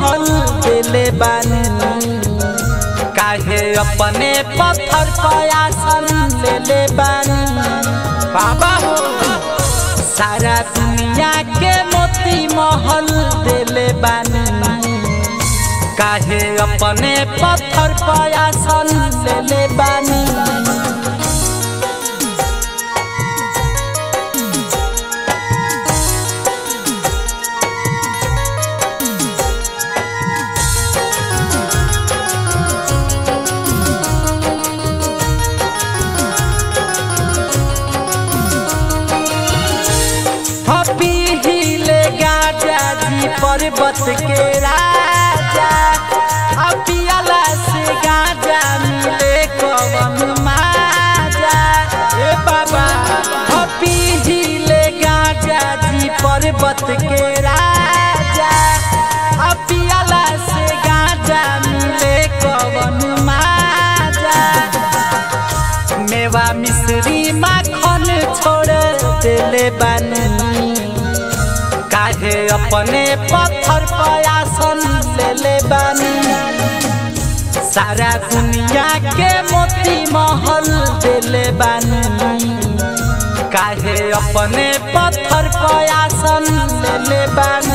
महल देले बानी काहे अपने पत्थर पयासन लेले बानी बाबा हो सारा दुनिया के मोती महल देले बानी काहे अपने पत्थर पयासन लेले बानी हपी हिले गाजा जी पर्वत के राजा अपियाला से गाजा मिले कवन माजा ए बाबा हपी हिले गाजा जी पर्वत के राजा अपियाला से गाजा मिले कवन माजा मेवा मिश्री माखन छोड़ देले बानी काहे अपने पत्थर पयासन लेले बानी सारा दुनिया के मोती महल देले बानी काहे अपने पत्थर पयासन लेले बानी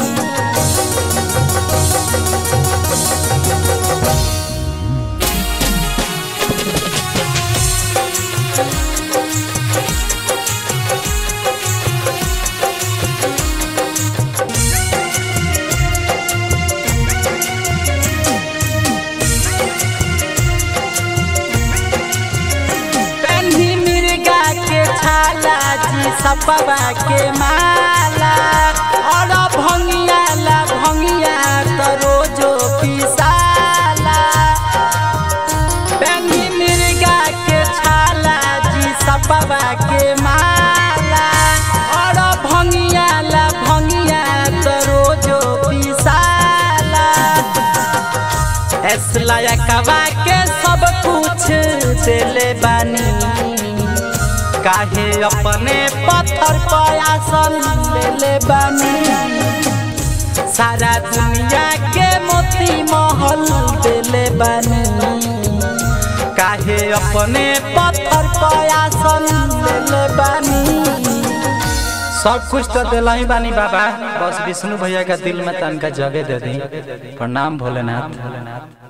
पेन्ही मिर्गा के छाला जी सपवा के माला और भंगिया ला भंगिया तो रोजो पिसाला पेन्ही मिर्गा के छाला जी सपवा के माला और भंगिया ला भंगिया तो रोजो पिसाला एसलाया कवा के सब कुछ देले बानी काहे अपने पत्थर पयासन लेले बानी सारा दुनिया के मोती महल देले बानी काहे अपने पत्थर पयासन लेले बानी सब कुछ तो दिला ही बानी बाबा बस विष्णु भैया का दिल में तनका जगह दे दी प्रणाम भोलेनाथ भोलेनाथ